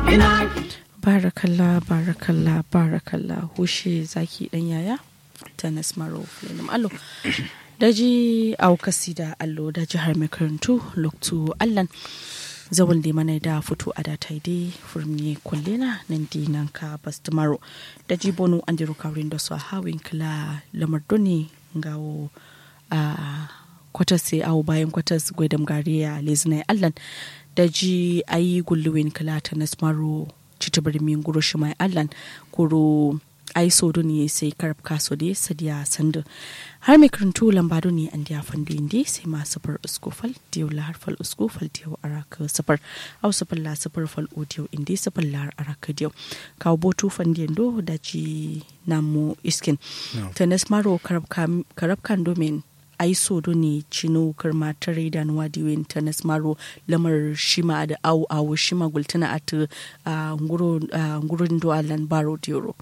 Barakalla, barakalla, barakalla, hushe zaki dan yaya, Tanas Maro, Flenim Allo. Daji aukasi da allo da jihar makarantu loktu allan zawon da mana da fito a datai dai furmi kullena nan di nan ka bastumaro da jibonu an jiru kawrin da su a hawin kila lamar doni gawo a kwatas sai awo bayan kwatas gwaidam gariya lezinai allan da ji ayi gulluwin kila ta nasmaro citabar min guro shi mai allan kuro ai so ne sai karab kaso dai sadiya sandu har mai karantu lambado ne an diya fandu indi sai ma safar uskufal diyo lahar fal uskufal diyo araka safar au safar la safar fal odiyo indi safar lahar araka diyo kawo botu fandiyan do da ji namu iskin tanes maro karab kan domin ai so do ne cino karma tare da nuwa diwin tanes maro lamar shima da awu awu shima gultana at ngurin do alan baro diyoro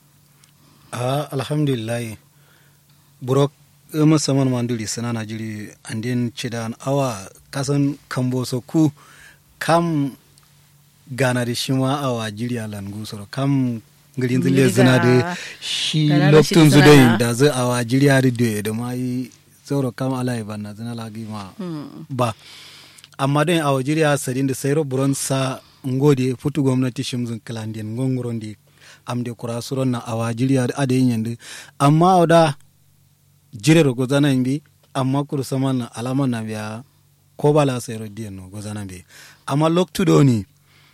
a alhamdulillah burok musamman manduri suna na jiri andin cidan awa kasan kambo so ku kam gana da shi ma awa jiri a langu soro kam girin zile zina da shi loktun zu da da zai awa jiri a da da ma yi sauro kam ala yi banna zina lagi ma ba amma don awa jiri a sadin da sayro buron sa ngode futu gwamnati shimzin kilandin ngongoron di amde kura suron na awa jiriya ade yende amma oda jire ro gozana mbi amma kuru saman na alama na biya ko bala sai ro diyan no gozana mbi amma loktu do ni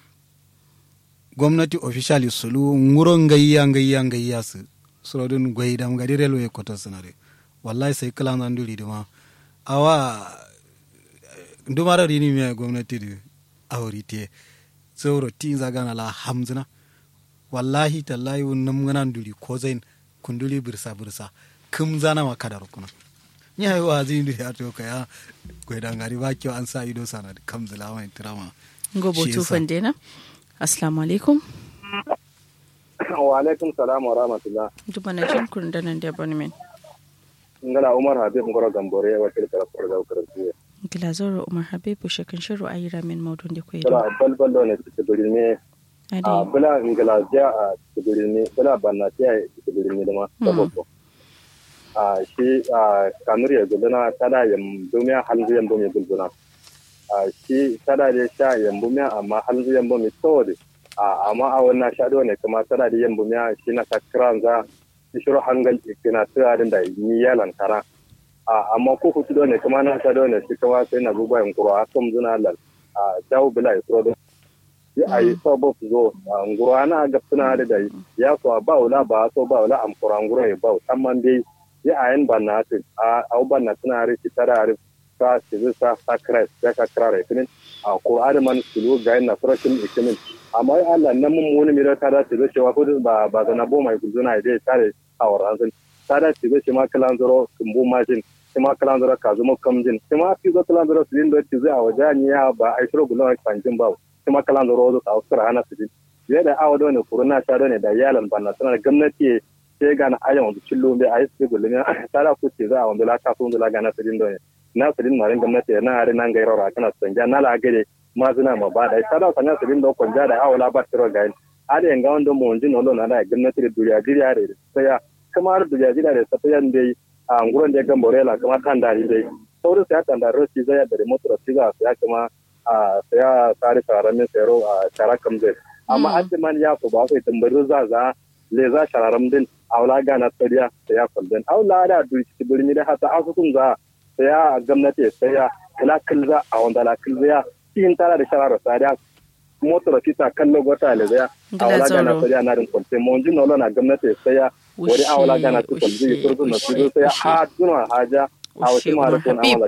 gwamnati officially sulu nguro ngayya ngayya ngayya su suro dun goyi dam gadi relo e koto sanare wallahi sai kala nan duri duma awa ndumara rini me gwamnati di awrite sauro tin zagana la hamzina wallahi tallahi wannan ganan duri ko zain kunduli birsa birsa kum zana ma kadar kuna ni hayi wa zin duri a to kaya gwai dan gari ba kyau an sa ido sana da kam zala mai tirama gobo tufan dena assalamu alaikum wa alaikum salam wa rahmatullah duba na jin kun da nan da abonement ngala umar habib ngoro gambore wa tilka rasul da ukarantiye ngila zoro umar habib shekan shiru ayira min maudun da koyi bala balbal do ne su ne a bula ingilasiya a tsibirini bula bannatiya a tsibirini da ma saboda a shi a kanur ya gudana tada yambu miya halzu yambu mai gudana a shi tada da sha yambu miya amma halzu yambu mai saboda a amma a wannan shaɗo ne kuma tada da yambu miya shi na sakiran za shi shiru hangal ikina tsiradin da yi yalan kara a amma ko hutu ne kuma na shaɗo ne shi kuma sai na gugu yankuru a kan zuna lal a jawo bila ya tsoro yi a yi sabo su zo a ngura na ga suna da da ya so ba wala ba so ba wala am kura ngura ya ba amman dai yi a yan banna tin a au banna suna ri ti tara ri sa ti sa sakra ya ka kra re kin a ko man sulu ga na farashin ikimin amma ai Allah nan mun mun mi da tara ti ce wa ko ba ba na bo mai guduna dai tare a waran sun tara ti ce ma kalan zoro kumbu majin kuma kalan zoro ka zuma kamjin kuma fi zo kalan zoro su din da ti zai a wajen ya ba ai shiro gulon kanjin ba kuma kalan da rozo a wasu hana su jin ya da awa da kuruna sha ne da yalan banna tana da gwamnati sai ga na ayan wanda cillo bai a yi su gulle ne tara ku ce za a wanda la ta sun da ga na su din ne na su din marin gwamnati na are nan ga yarora kana su ja na la gare ma zuna ma ba da tara sanya su din da kon ja da awa la ba tiro ga are yanga wanda mu jin no na da gwamnati da duriya duriya da sai ya kuma har duriya duriya da sai yan dai a nguron da gamborela kuma kan da dai saurin sai ta da rosi zai da motor siga sai kuma a saya tsari sharamin sayaro a shara kamzai amma an man ya ku ba sai tambarin za za le za shararam din aula gana tsariya saya kwaldin aula da duri birni da hata asukun za saya gwamnati saya kula kilza a wanda la kilza cikin tara da shararar tsariya motar fita kallo gota le zaya aula gana tsariya na rin kwalce mun jin na gwamnati saya wani aula gana tu kwalce kurzu na su saya ha duna haja ushe umar habib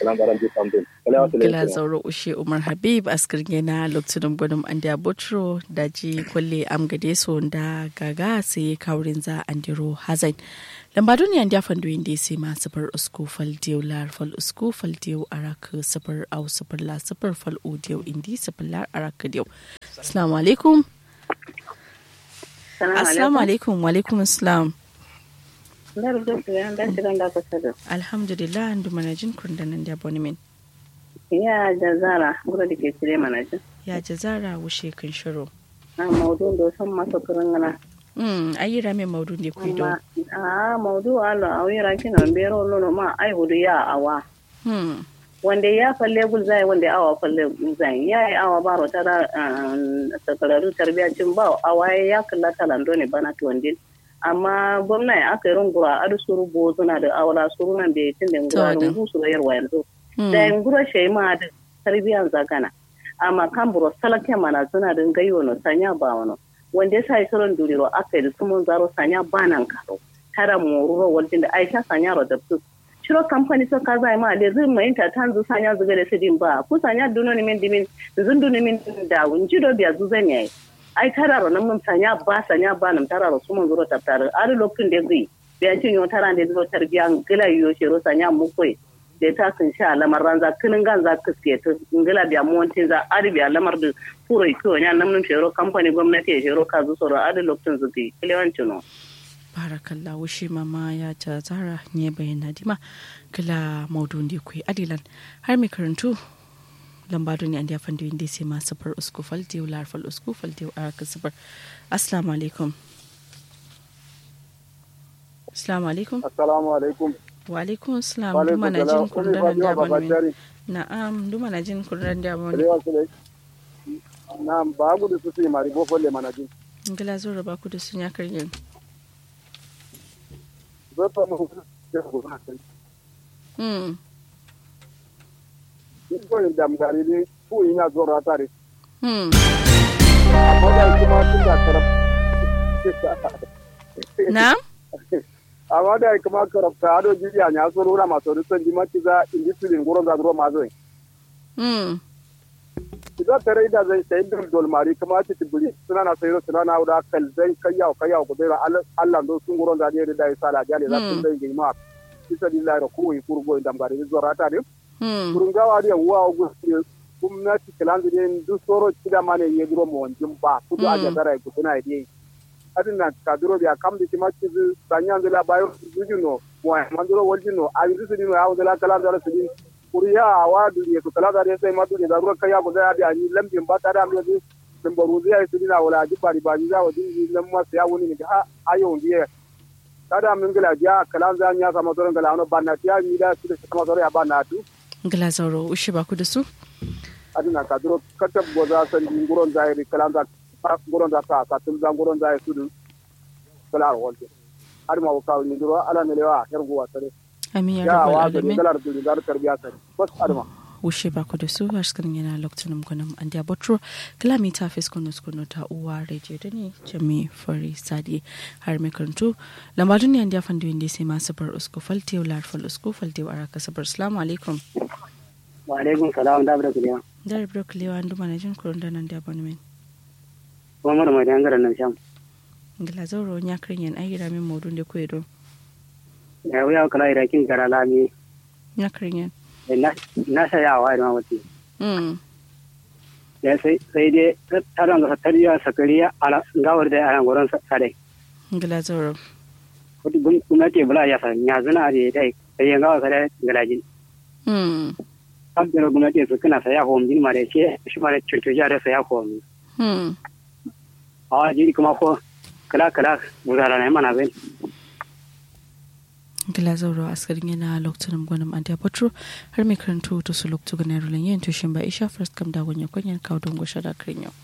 kila zauro ushe umar habib askirge na lokacin gudun an da botro da ji kwalle amgade so da gaga sai kaurin za an diro hazai lambadun yan da fandu inda sai ma safar usku fal diyo lar fal usku fal diyo araka safar au safar la safar fal o diyo indi safar lar araka diyo assalamu alaikum assalamu alaikum wa alaikum assalam alhamdulillah ndu manajin kundanan da abonemen ya jazara gura da ke cire manajin ya jazara wushe kan shiro a maudu do san masa kurangana mm ayira me maudu ne ku do a maudu alo awira kina bero nono ma ai hudu ya awa mm wanda ya falle gulzai wanda awa falle gulzai ya yi awa baro tara sakararu tarbiyacin ba awa ya kalla talando ne bana tuwandin amma gwamna ya aka yi rungura adu suru bo suna da awala suru nan bai tun da ngura rungu su da yarwa yanzu da yin gura shi ma da tarbiyan zagana amma kan buro salake mana suna da gayo no sanya ba wano wanda ya sa yi sauran duriro aka yi da sumun zaro sanya ba nan karo tara moruro wajen da aisha sanya ro da su shiro kamfani so kaza ma da zai mai ta tanzu sanya zuga da sidin ba ku sanya duno ni min dimin zun duno min da wunji do biya zuzan yayi ai tararo nan mun sanya ba sanya ba nan tararo su mun zuro taftar ari lokacin da zai biya cin yo taran da zuro tarbiyan gila yo shiro sanya mu koi da ta sun sha lamar ranza kinin gan za kiske ta ngila biya montin za ari biya lamar da furo ko nya nan mun shiro kamfani gwamnati ya shiro kazu soro ari lokacin zuki kilewancin no barakallah wushi mama ya ta zara ne bayyana dima kila maudun da kuwa adilan har mai karantu lambado ne an da fanda yin da sai ma safar usku falde wa larfal usku falde wa araka safar assalamu alaikum assalamu alaikum assalamu alaikum wa alaikum assalam duma na jin kurdan da ban na'am duma na jin kurdan da ban na'am ba gudu su sai mari bofo le manajin ngila zo raba ku da sun ya karyin Mm. Iko yin damgari ne ko ina zo ratare. Mm. Amma da kuma tun da karab. Na? Amma da kuma karab ka ado jiya nya so rura maso rusan di mati za indi silin goro za ro mazo. Mm. Idan tare da zai sai dol dol mari kuma ci tibuli suna na sayro suna na da kal zai kayya kayya ko dai Allah do sun goro da da da sala jale za sun dai gima. Isa lillahi da kuwi kurgo damgari zo ratare. kurungawa da wa gusi gwamnati kilanzu ne duk soro kida mane ye duro mo wanjin ba kudu a jagara ku tuna yi adin na ka duro biya kam di kima kizu sanya ndela bayo zuju no mo man duro walji no a yi su dino ya wala kala da su din kuriya awa duniya ku kala da sai ma duniya da ruwa kaya ku da ya ni lambin ba ta da mu yi din baru zai su dina wala ji bari ba ni za wa din nan ma sai ya wuni ne ha ayo ndiye kada min gila ja kalan zan ya sama toron gala no banna tiya mi da su da sama toron ya banna tu ngila zauro ushe ba ku da su adina ka duro kata goza san di nguron zairi kalanda nguron da ta ka tum nguron zairi sudu kala wolde adima ko kaw ni duro ala ne lewa her go wasare amin ya ya rabbal wa da alamin kala da dar tarbiya sare bas adima wushe ba ku da su a cikin yana lokacin gwanin an da botro kilomita fes kuno kuno ta uwa rediyo da ne jami fari sadi har mai karantu lambadun ne an da fanda yin da sai masu bar usko falte wa larfal usko falte wa araka sabar salamu alaikum wa alaikum salam da abda kuliya da rabar kulewa an duma na jin kurun da nan da abonemen kuma mara mai dangaren nan sham ngila zauro ya kirin yan ayyira min maudun da kuwa don ya wuya kala irakin gara lami ya kirin yan na saya wa da mawati Mm. ya sai sai dai taron ga tariya sakariya ala gawar da ana goron sare ngila zauro wata gwamnati bula ya san ya zana da dai sai ya gawa kada galajin Mm. kan da gwamnati su kana saya ko min ma da ke shi ma da cutuja da saya ko min Mm. a jiri kuma ko kala kala buzara na mana ben gila zauro askarin yana lokacin gwanin an da botro har mai karanto to su lokacin ganin rulin yin tushin ba isha first kam da gwanya kwanyan kawo don gwashe da kirin yau